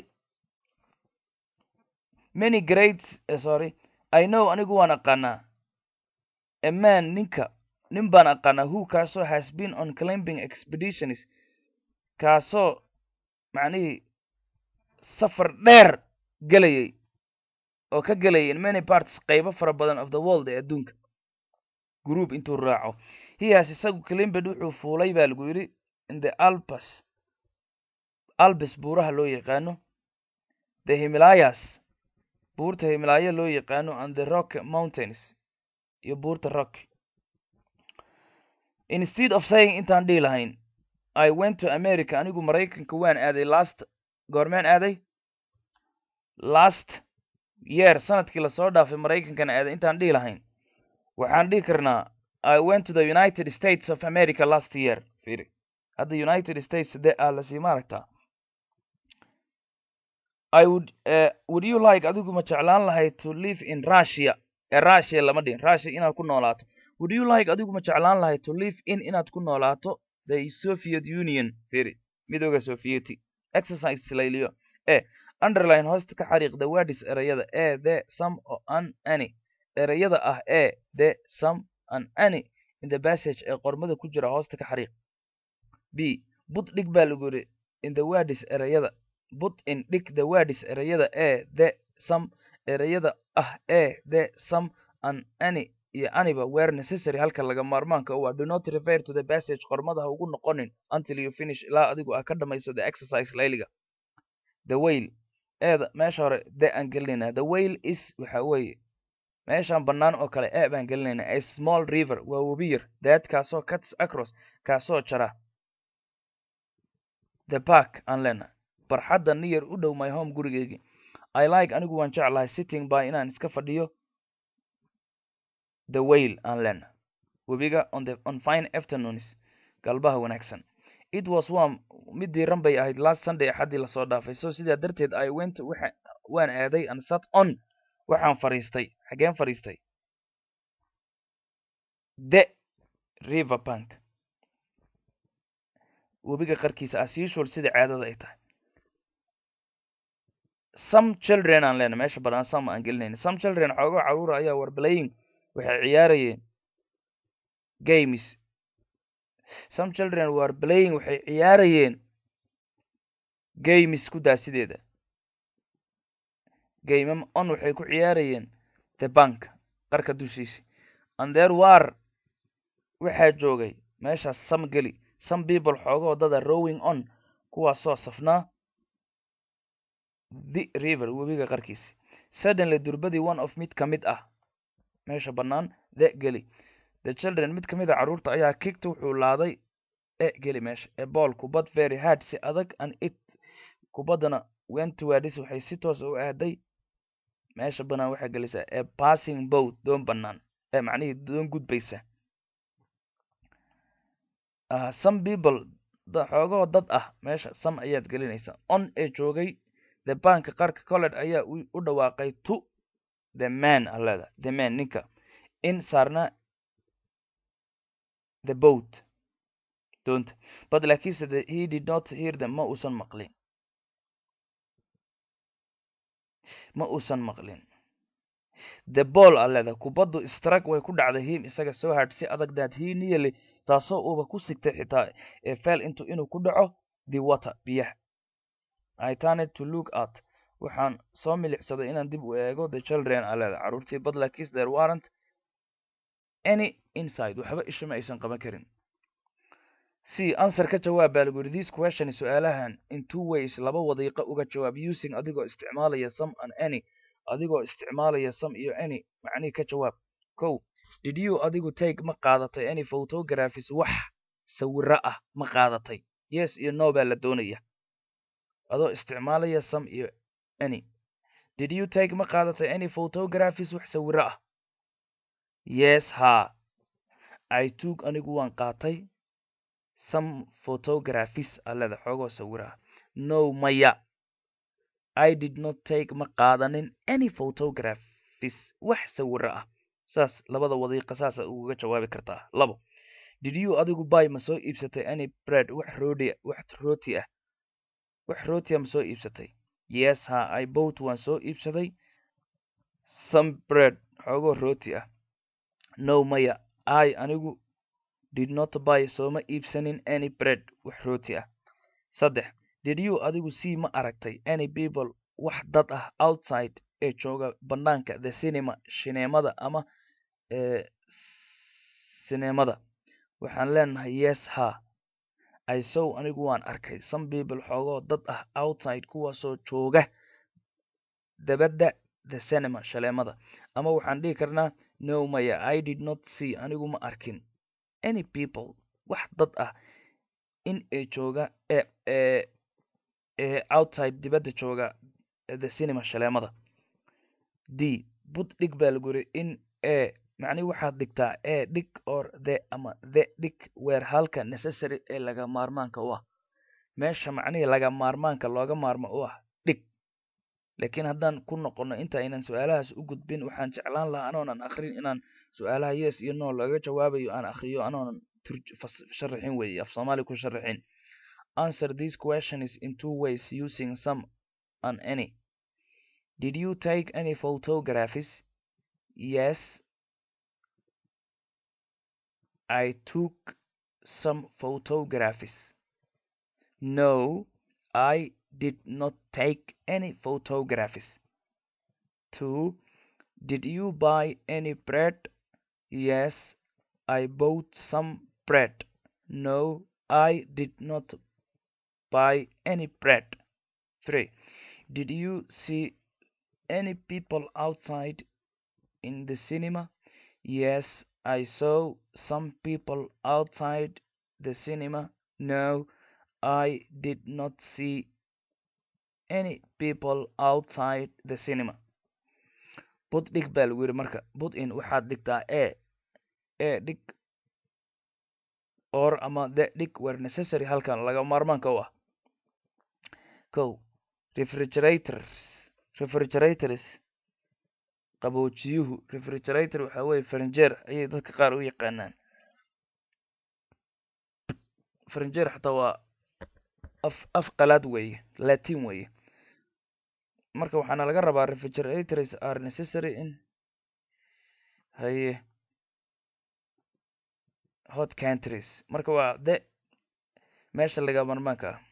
many great sorry i know anigu waan aqaanaa a man ninka nin baan aqaanaa who kaasoo has been on climbing expeditions kaasoo macnihii safar dheer gelayay oo ka gelayay in many parts qaybo fara badan of the world ee adduunka group intuu raaco hias isagu climbed wuxuu fuulay baa lagu yidhi in the alpes albes buuraha loo yaqaano the himalayas buurta himalaya loo yaqaano and the rock mountains iyo buurta rock instead of saying intaan dhihi lahayn i went to america anigu maraykanka waan aaday last goormeen aaday last year sanadkii lasoo dhaafay maraykankana aaday intaan dhihi lahayn waxaan dhihi karnaa i went to the united states of america last year firi hadda united states de ah lasii maaragtaa i would uh, would you like adigu ma jeclaan lahay to live in russia ee russia lama dhihin russia inaad ku noolaato would you like adigu ma jeclaan lahay to live in inaad ku noolaato the soviet union firi midooda sovieti exercise layliyo e underline hoosta ka xariiq the words erayada e the some o an any erayada ah e the some an any in the passage ee qormada ku jira hoosta ka xariiq b but dhig baa lagu yidhi in the words erayada but in dhig the words erayada e the some erayada ah e the some an any iyo aniba were necessary halka laga maarmaanka u ah do not refer to the passage qormada ha ugu noqonin until you finish ilaa adigu aa ka dhamayso the exercise layliga the whale eeda meesha hore de aan gelinaynaa the whale is waxa weeye meeshaan bannaan oo kale e baan gelinaynaa a small river waa webi yar that kaasoo cuts across kaasoo jara the park aan leenahay barxadda near u dhow my home gurigeygii i like anigu waan jeclahay sitting by inaan iska fadhiyo the whale aan lena webiga on the on fine afternoons galbaha wanaagsan it was warm mid diiran bay ahayd last sunday axaddii lasoo dhaafay so sidaa darteed i went waxa waan aaday and sat on waxaan fadhiistay xageen fadhiistay the river bank webiga qarkiisa as usual sida caadada ay tahay some children aan leena meesha badan some aan gelinayna some children xoogo caruura ayaa war playing waxay ciyaarayeen games some children were playing waxay ciyaarayeen games ku daasideeda game on waxay ku ciyaarayeen the bank qarka dushiisi and there were waxaa joogay meeshaas some geli some people xoogoo dada rowing on kuwaasoo safnaa the river webiga qarkiisi suddenly durbadii one of mid ka mid ah meesha bannaan the geli the children mid ka mid a carruurta ayaa kigta wuxuu laaday e geli meesha e ball kubad very hard si adag and it kubaddana wentwards waxay si toos u aaday meesha bannaan waxaa gelisaa e passing boat doon bannaan ee macnihii doon gudbaysa uh, some people da xoogoo dad ah meesha some ayaad gelinaysaa on ee joogay the bank qarka college ayaa u dhawaaqay to the man aleda the man ninka in saarna the boat doonta but laakiinse the, he did not hear them ma uusan maqlin ma uusan maqlin the ball aleda kubaddu strug way ku dhacday him isaga soo hard si adag that he nearly taasoo uuba ku sigtay xitaa ee fell into inuu ku dhaco the water biyaha i turned to look at waxaan soo milicsaday inaan dib u eego the children aleda carruurtii but laakiinse there warrant any inside waxba isha ma aysan qaban karin c answer ka jawaab baa lagu yidhi this question su-aalahan in two ways laba wadiiqo uga jawaab using adigoo isticmaalaya some and any adigoo isticmaalaya some iyo any macnihii ka jawaab kow did you adigu take ma qaadatay any photographies wax sawiro ah ma qaadatay yes iyo no baa la doonaya adoo isticmaalaya some iyo any did you take ma qaadatay any photographies wax sawiro ah yes ha i took anigu waan qaatay some photographies aleda xoogoo sawiro ah no maya i did not take ma qaadanin any photographies wax sawiro ah saas labada wadiiqa saasa ugaga jawaabi kartaa labo did you adigu bay ma soo iibsatay any bread wax roodi wax rooti ah wax rootia ma soo iibsatay yes ha i bought waan soo iibsaday some bread xoogoo rooti ah no maya i anigu did not buy sooma iibsanin any bread wax rooti ah saddex did you adigu see ma aragtay any people wax dad ah outside ee jooga bannaanka the cinema shineemada ama sineemada waxaan leenahay yes ha i sow anigu waan arkay some people xoogoo dad ah outside kuwaasoo jooga dabadda the cinema shaleemada ama waxaan dhihi karnaa no maya i did not see anigu ma arkin any people wax dad ah in ee jooga ee ee ee outside dibadda jooga the cinema shaleemada d bud dhig baa lagu yiri in e macnihi waxaad dhigtaa e dhig or the ama the dhig weer halka necessary ee laga maarmaanka u ah meesha macnihii laga maarmaanka looga maarmo u ah dhig laakiin haddaan ku noqono inta aynan su-aalahaas u gudbin waxaan jeclaan lahaa anoonan akrin inaan su-aalaha yes iyo no laga jawaabayo aan akriyo anoonan sharaxin weeye af soomaali ku sharaxin answer this question is in two ways using some and any did you take any photographs yes i took some photographs no i did not take any photographs two did you buy any bread yes i bought some bread no i did not buy any bread three did you see any people outside in the cinema yes i saw some people outside the cinema no i did not see any people outside the cinema bud dhig baa lagu yidhi marka bud in waxaad dhigtaa e e dhig or ama the dhig were necessary halkan laga maarmaanka u ah ko refrigerators refrigerators qaboojiyuhu refrigerator waxaa weeye farinjeer ayay dadka qaar u yaqaanaan farinjeer xataa waa af af qalaad weeye latin weeye marka waxaana laga rabaa refrigerators are necessary in haye hot countries marka waa de meesha laga marmaanka ah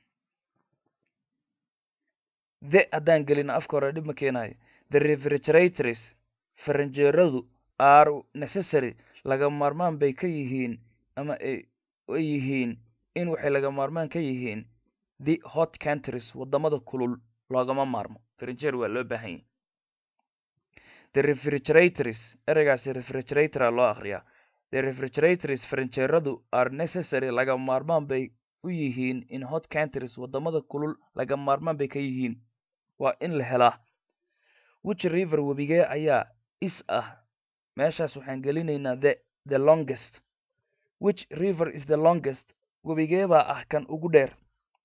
de haddaan gelino afka hore dhib ma keenayo the refrigerators faranjeeradu are necessary laga maarmaan bay ka yihiin ama ay yihiin in waxay laga maarmaan ka yihiin the hot countries waddamada kulul loogama maarmo faranjeer waa loo baahan yahy the refrigerators ereygaasi refrigeratora loo akriyaa the refrigerators faranjeeradu are necessary laga maarmaan bay u yihiin in hot countries waddamada kulul laga maarmaan bay ka yihiin waa in la helaa which river webigee ayaa is ah meeshaas waxaan gelinaynaa the the longest which river is the longest webigee baa ah kan ugu dheer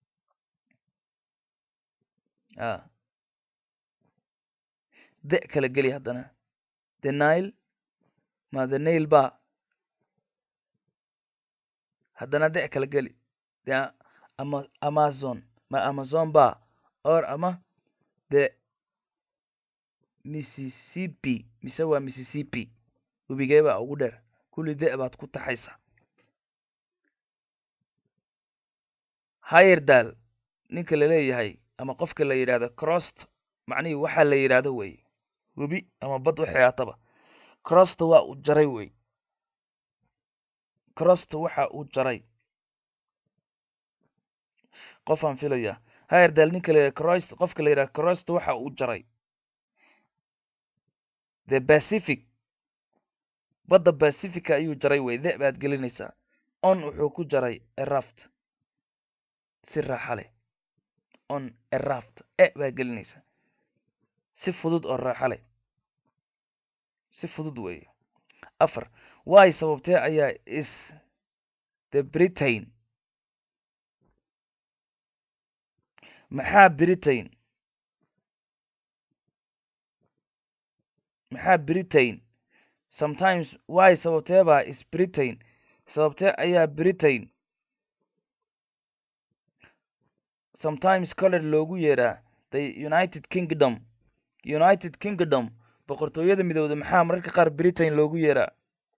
a de kala geli haddana the nile ma the nail ba haddana de kala geli the ama amazon ma amazon ba or ama the mississippi mise waa mississippi webigee baa ugu dheer kulli de baad ku taxaysa hayerdal ninka laleeyahay ama qofka la yidhahdo crost macnihii waxaa la yidhaahdo wey webi ama bad waxay haataba crosta waa uu jaray wey crosta waxa uu jaray qofaan filaya hayerdal ninka la yidhahdo crost qofka la yidhahdo crosta waxa uu jaray the pacific badda pacifica ayuu jaray wey de baad gelinaysaa on wuxuu ku jaray eraft si raaxa leh on eraft e baa gelinaysaa si fudud oo raaxa leh si fudud weeye afar way sababtee ayaa is the britain maxaa britain maxaa britain sometimes way sababtee baa is britain sababtee ayaa britain sometimes coler loogu yeedhaa the united kingdom united kingdom boqortooyada midowda maxaa mararka qaar britain loogu yeedhaa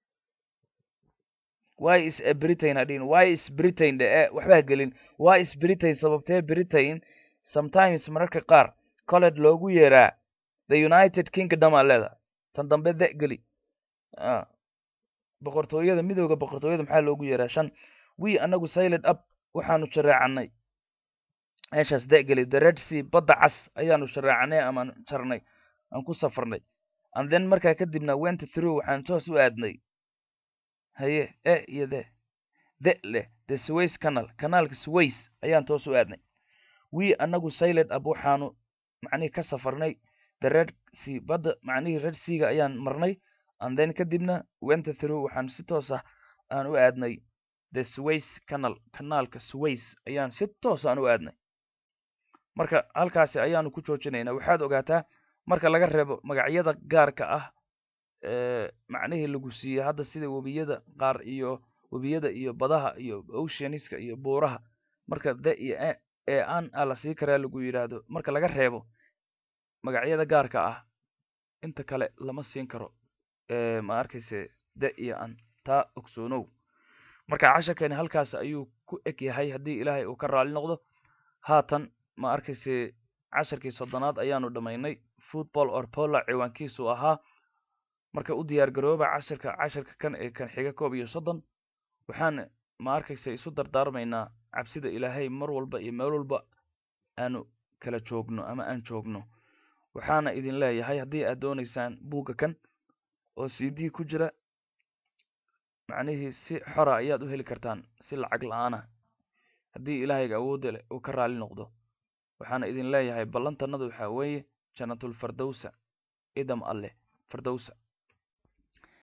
why is a britain hadhin why is britain dhe e waxbaa gelin why is britain sababtee britain sometimes mararka qaar colet loogu yeedhaa the united kingdom aa leedahay tan dambe de geli boqortooyada midowda boqortooyada maxaa loogu yeedhaa shan wi anagu siled up waxaanu shareecanay meeshaas de geli the red sea badda cas ayaanu shareecanay amaan jarnay aan ku safarnay and then markaa kadibna went through waxaan toos u aadnay haye e iyo de de leh the sways canal kanaalka sways ayaan toos u aadnay wi anagu siled up waxaanu macnihii ka safarnay the red sea badda macnihii red seaga ayaan marnay and then kadibna went through waxaan si toos ah aan u aadnay the sways canal kanaalka sways ayaan si toos aan u aadnay marka halkaasi ayaanu ku joojinaynaa waxaad ogaataa marka laga reebo magacyada gaarka ah macnihii lagu siiyey hadda sida webiyada qaar iyo webiyada iyo badaha iyo oceaniska iyo buuraha marka de iyo ee an a la sii karaa lagu yidhaahdo marka laga reebo magacyada gaarka ah inta kale lama siin karo ma arkayse de iyo an taa ogsoonow marka casharkeeni halkaas ayuu ku eg yahay haddii ilaahay uu ka raali noqdo haatan ma arkayse casharkii soddonaad ayaanu dhammaynay football or pola ciwaankiisu ahaa marka u diyaar garooba casharka casharka kan ee kan xiga koob iyo soddon waxaan ma arkayse isu dardaarmaynaa cabsida ilaahay mar walba iyo meel walba aanu kala joogno ama aan joogno waxaana idin leeyahay haddii aad doonaysaan buugga kan oo c d ku jira macnihii si xora ayaad u heli kartaan si lacag la-aan ah haddii ilaahayga awoodda leh uu ka raali noqdo waxaana idin leeyahay ballantannadu waxaa weeye jannatul fardowsa idam alleh fardowsa